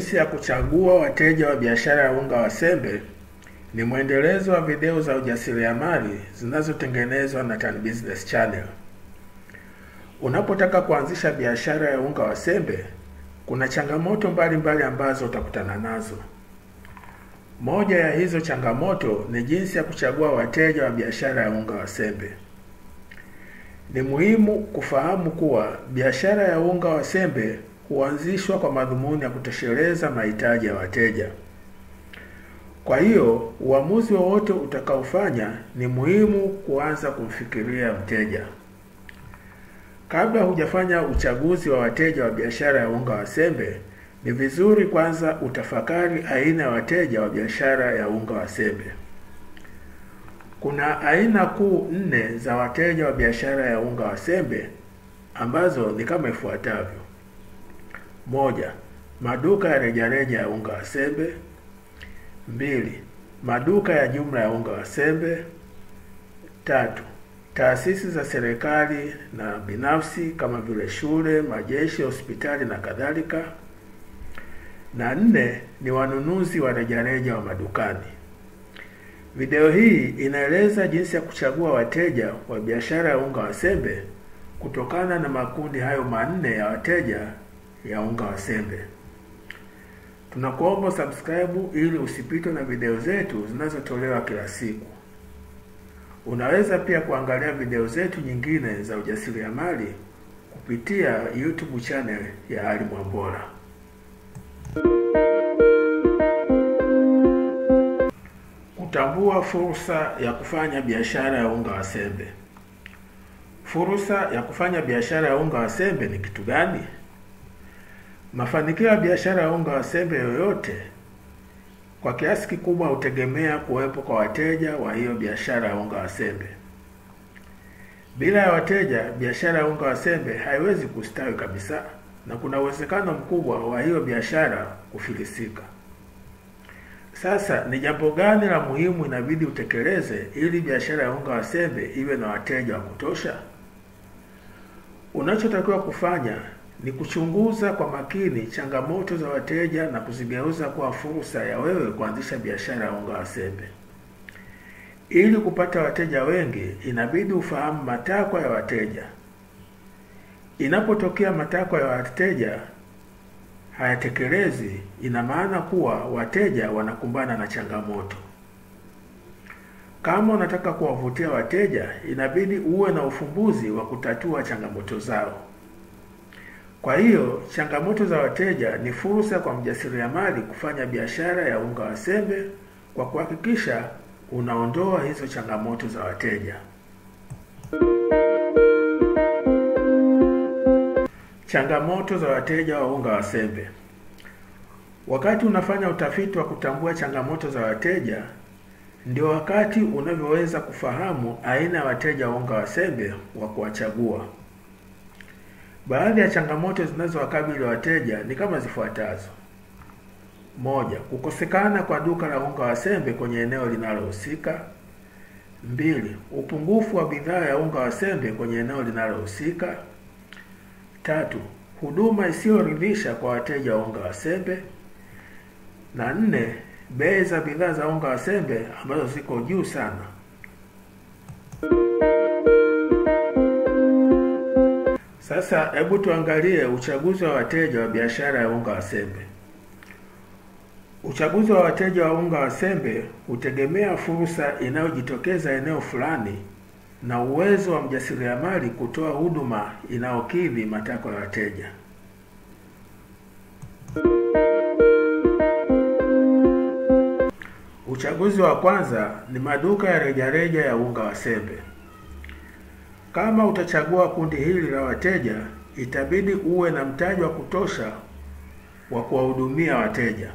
Jinsi ya kuchagua wateja wa biashara ya unga wa sembe ni mwendelezo wa video za ujasiriamali zinazotengenezwa na Tan Business Channel. Unapotaka kuanzisha biashara ya unga wa sembe, kuna changamoto mbalimbali mbali ambazo utakutana nazo. Moja ya hizo changamoto ni jinsi ya kuchagua wateja wa biashara ya unga wa sembe. Ni muhimu kufahamu kuwa biashara ya unga wa sembe huanzishwa kwa madhumuni ya kutosheleza mahitaji ya wateja. Kwa hiyo, uamuzi wowote utakaofanya ni muhimu kuanza kumfikiria mteja. Kabla hujafanya uchaguzi wa wateja wa biashara ya unga wa sembe, ni vizuri kwanza utafakari aina ya wateja wa biashara ya unga wa sembe. Kuna aina kuu nne za wateja wa biashara ya unga wa sembe ambazo ni kama ifuatavyo: moja, maduka ya rejareja ya unga wa sembe; mbili, maduka ya jumla ya unga wa sembe; tatu, taasisi za serikali na binafsi kama vile shule, majeshi, hospitali na kadhalika; na nne ni wanunuzi wa rejareja wa madukani. Video hii inaeleza jinsi ya kuchagua wateja wa biashara ya unga wa sembe kutokana na makundi hayo manne ya wateja ya unga wa sembe. Tunakuomba subscribe ili usipitwe na video zetu zinazotolewa kila siku. Unaweza pia kuangalia video zetu nyingine za ujasiriamali kupitia YouTube channel ya Ali Mwambola. Kutambua fursa ya kufanya biashara ya unga wa sembe. Fursa ya kufanya biashara ya unga wa sembe ni kitu gani? Mafanikio ya biashara ya unga wa sembe yoyote kwa kiasi kikubwa hutegemea kuwepo kwa wateja wa hiyo biashara ya unga wa sembe. Bila ya wateja, biashara ya unga wa sembe haiwezi kustawi kabisa, na kuna uwezekano mkubwa wa hiyo biashara kufilisika. Sasa ni jambo gani la muhimu inabidi utekeleze ili biashara ya unga wa sembe iwe na wateja wa kutosha? Unachotakiwa kufanya ni kuchunguza kwa makini changamoto za wateja na kuzigeuza kuwa fursa ya wewe kuanzisha biashara ya unga wa sembe. Ili kupata wateja wengi, inabidi ufahamu matakwa ya wateja. Inapotokea matakwa ya wateja hayatekelezi, ina maana kuwa wateja wanakumbana na changamoto. Kama unataka kuwavutia wateja, inabidi uwe na ufumbuzi wa kutatua changamoto zao. Kwa hiyo, changamoto za wateja ni fursa kwa mjasiriamali kufanya biashara ya unga wa sembe kwa kuhakikisha unaondoa hizo changamoto za wateja. Changamoto za wateja wa unga wa sembe. Wakati unafanya utafiti wa kutambua changamoto za wateja, ndio wakati unavyoweza kufahamu aina ya wateja wa unga wa sembe wa kuwachagua. Baadhi ya changamoto zinazowakabili wateja ni kama zifuatazo: moja, kukosekana kwa duka la unga wa sembe kwenye eneo linalohusika; mbili, upungufu wa bidhaa ya unga wa sembe kwenye eneo linalohusika; tatu, huduma isiyoridhisha kwa wateja wa unga wa sembe; na nne, bei za bidhaa za unga wa sembe ambazo ziko juu sana. Sasa hebu tuangalie uchaguzi wa wateja wa biashara ya unga wa sembe. Uchaguzi wa wateja wa unga wa sembe hutegemea fursa inayojitokeza eneo fulani na uwezo wa mjasiriamali kutoa huduma inayokidhi matakwa ya wateja. Uchaguzi wa kwanza ni maduka ya rejareja ya unga wa sembe. Kama utachagua kundi hili la wateja, itabidi uwe na mtaji wa kutosha wa kuwahudumia wateja.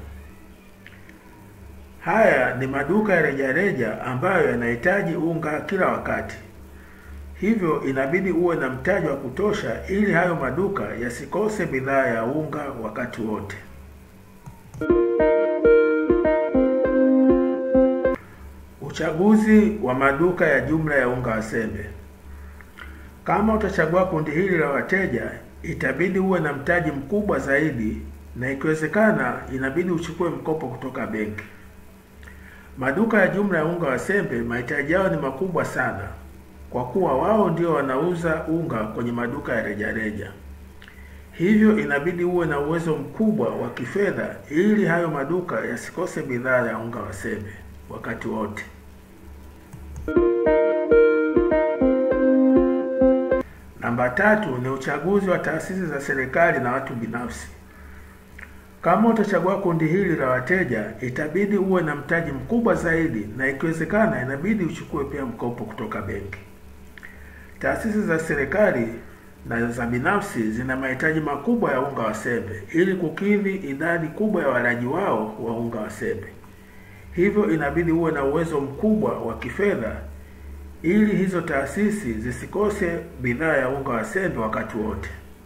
Haya ni maduka ya rejareja ambayo yanahitaji unga kila wakati, hivyo inabidi uwe na mtaji wa kutosha ili hayo maduka yasikose bidhaa ya unga wakati wote. Uchaguzi wa maduka ya jumla ya unga wa sembe. Kama utachagua kundi hili la wateja, itabidi uwe na mtaji mkubwa zaidi na ikiwezekana inabidi uchukue mkopo kutoka benki. Maduka ya jumla ya unga wa sembe mahitaji yao ni makubwa sana, kwa kuwa wao ndio wanauza unga kwenye maduka ya rejareja. Hivyo inabidi uwe na uwezo mkubwa wa kifedha ili hayo maduka yasikose bidhaa ya unga wa sembe wakati wote. Namba tatu ni uchaguzi wa taasisi za serikali na watu binafsi. Kama utachagua kundi hili la wateja, itabidi uwe na mtaji mkubwa zaidi, na ikiwezekana inabidi uchukue pia mkopo kutoka benki. Taasisi za serikali na za binafsi zina mahitaji makubwa ya unga wa sembe ili kukidhi idadi kubwa ya walaji wao wa unga wa sembe. Hivyo inabidi uwe na uwezo mkubwa wa kifedha ili hizo taasisi zisikose bidhaa ya unga wa sembe wakati wote.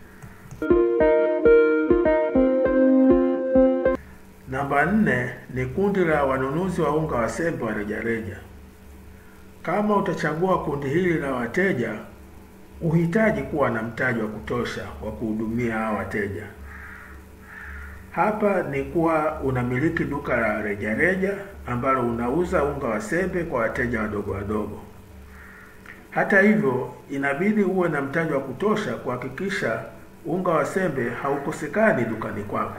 Namba nne ni kundi la wanunuzi wa unga wa sembe wa rejareja. Kama utachagua kundi hili la wateja, uhitaji kuwa na mtaji wa kutosha wa kuhudumia hawa wateja. Hapa ni kuwa unamiliki duka la rejareja ambalo unauza unga wa sembe kwa wateja wadogo wadogo. Hata hivyo, inabidi uwe na mtaji wa kutosha kuhakikisha unga wa sembe haukosekani dukani kwako.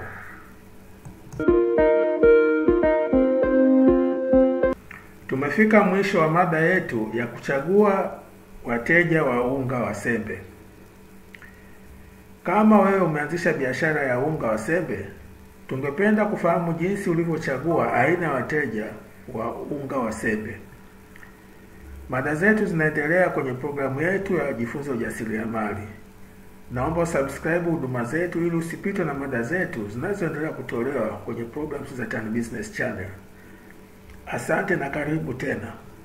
Tumefika mwisho wa mada yetu ya kuchagua wateja wa unga wa sembe. Kama wewe umeanzisha biashara ya unga wa sembe, tungependa kufahamu jinsi ulivyochagua aina ya wateja wa unga wa sembe. Mada zetu zinaendelea kwenye programu yetu ya Jifunze Ujasiriamali. Naomba usubscribe huduma zetu ili usipitwe na mada zetu zinazoendelea kutolewa kwenye programs za Tan Business Channel. Asante na karibu tena.